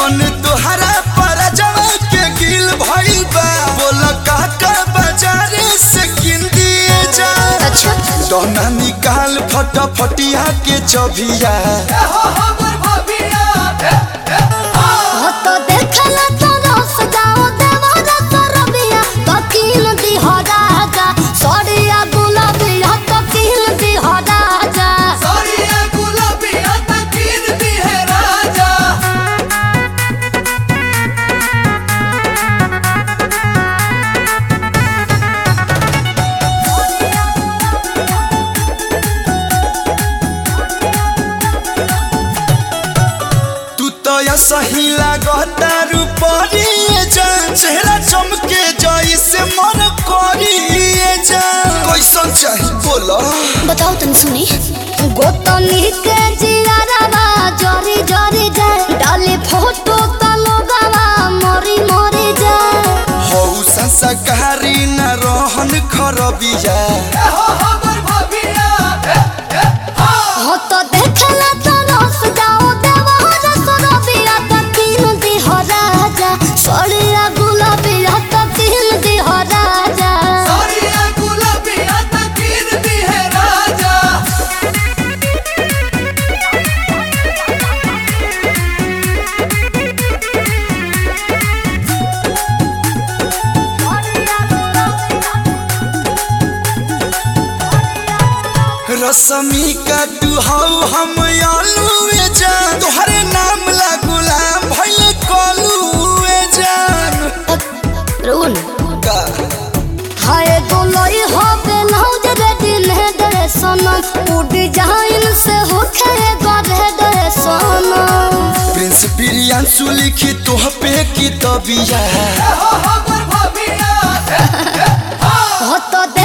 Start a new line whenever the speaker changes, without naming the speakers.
मन तोहरा पर जवा के गिल भइल बा बोल काका बाजारे से किन दिए जा
अच्छा
दोना निकाल फटाफटिया के चबिया
हो तो देखला तो रस जाओ देवरा तो रबिया तो किन दी हो राजा सड़िया गुलाबिया तो किन दी हो राजा
तू तो या सही लागता रूपरिए जान चेहरा चमके जाई से मन करिए जान कैसन चाही बोलो
बताओ तन सुनी गोतनी के जियारावा जरी जरी जाए डाले फोटो त लोगावा मरी मरी जाए
हौ संस्कारी न रहन खरबिया
हो तो देखला तो रस जाओ देवरा तो रबिया तो किन दी हो राजा सड़िया गुलाबिया तो किन दी हो राजा
रसमी का तू हौ हम आलूए जान तोहरे नाम ला गुलाम भइले कलूए जान
रुन
का
हाय गोलोई हो बेलौज रे दिन है दरे सनम उ डिजाइन से हो खे गरे दरे सनम
प्रिंस प्रियांशु लिखी तोह पे की तबिया
हो तो